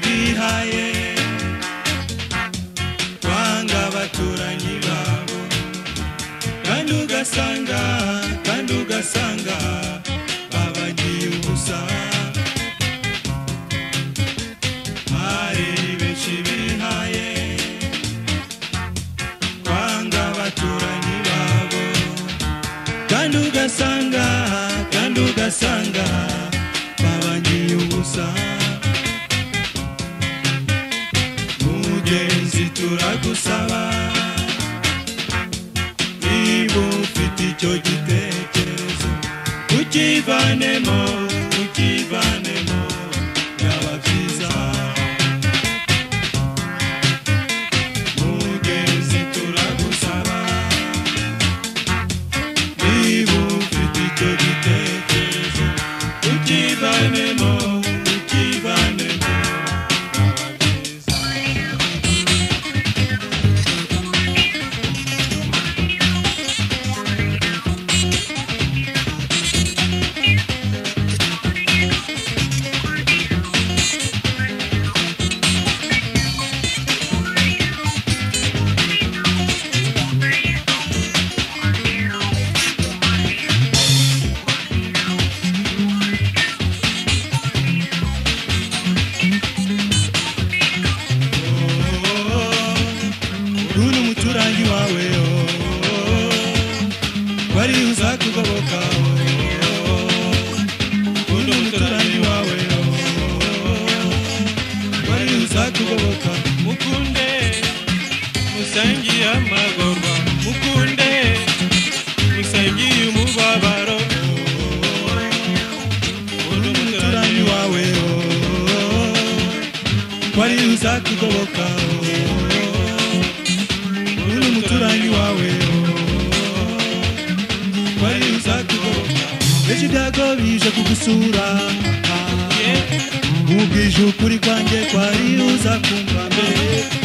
bihaye kwanga abaturanyi babo kandi ugasanga kandi ugasanga babagiye ubusa hari benshi bihaye kwanga abaturanyi babo kandi ugasanga kandi ugasanga babagiye ubusa mugenzi turagusaba niba ufite icyo gitekerezo ukivanemo ukivanemo byaba byiza mugenzi turagusaba niba ufite icyo gitekerezo ukivanemo ukivanemo byaba byiza Uri umuturanyi wawe wari uzakugoboka Uri umuturanyi wawe wari uzakugoboka Mukunde musangiye amagorwa Mukunde musangiye umubabaro Uri umuturanyi wawe wari uzakugoboka Uri umuturanyi wawe wari uzakugoboka Ejo ibyago bije kugusura Mubwije ukuri kwanjye kwari uza kumva mbere